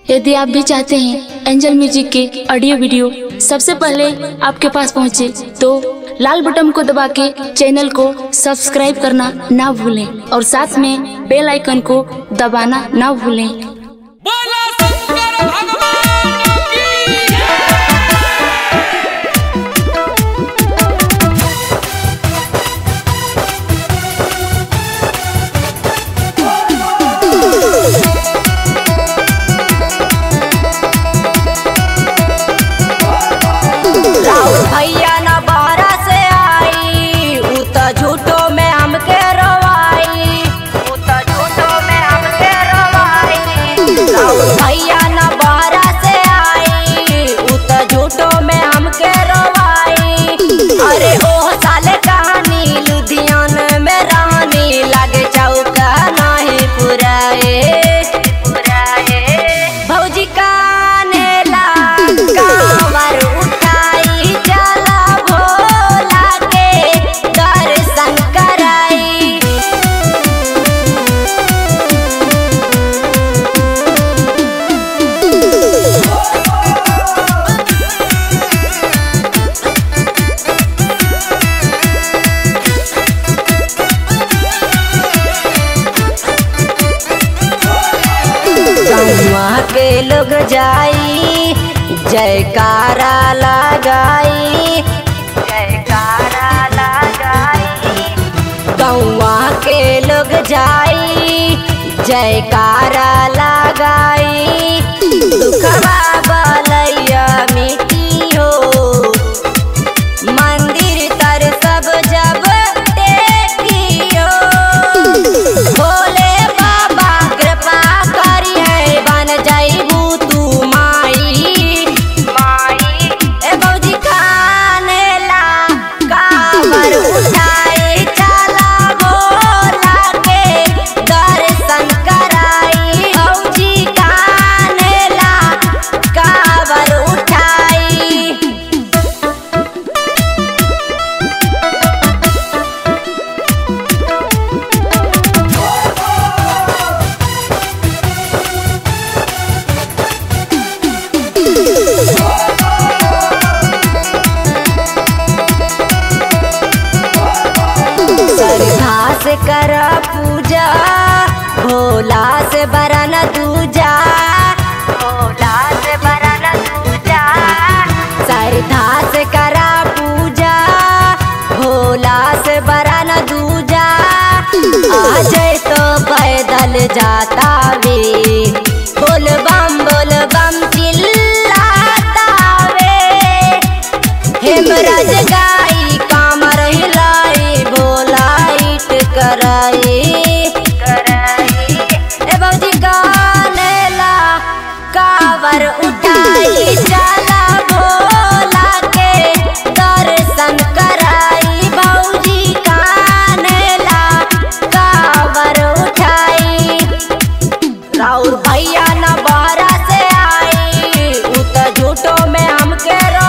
यदि आप भी चाहते हैं एंजल म्यूजिक के ऑडियो वीडियो सबसे पहले आपके पास पहुंचे तो लाल बटन को दबा के चैनल को सब्सक्राइब करना ना भूलें और साथ में बेल आइकन को दबाना ना भूलें बोला शंकर भगवान की राउर भैया न बाहरा से आई उ त झूठो में हमके रवाई उ त झूठो में हमके रवाई राउर भैया न बाहरा से आई उ त झूठो में हमके रवाई अरे ओह साले कहानी लुधियाना में रानी लागे चौका नहीं पुराए पुराए भौजी कानेला कांवर उठाई चला भोला के दर्शन कराई गौवा के लोग जाई जयकारा लगाई जयकारा लगाई गौवा के लोग जाई जयकारा लगाई दुखवा बलैया मिट्टी हो मंदिर तर सब जब टेकियो भोले बाबा कृपा करी है बन जाइबू तू माई माई ए बौजी कानेला कावर उठाई चला भोला के दर्शन कराई बौजी कानेला कावर उठाई श्रद्धा से कर पूजा भोला से बरन दूजा भोला से बरन दूजा श्रद्धा से कर पूजा भोला से बरन दूजा आज तो पैदल जाता वे बोल बम बोल बम चिल्लाता वे हेमराज गाई कामर हिलाई बोलाइट कराई ए बौजी गानेला कावर उठाई चला भोला के दर्शन कराई बौजी कानेला कावर उठाई राउर भैया न बाहरा से आई उ त झूठो में हमके रो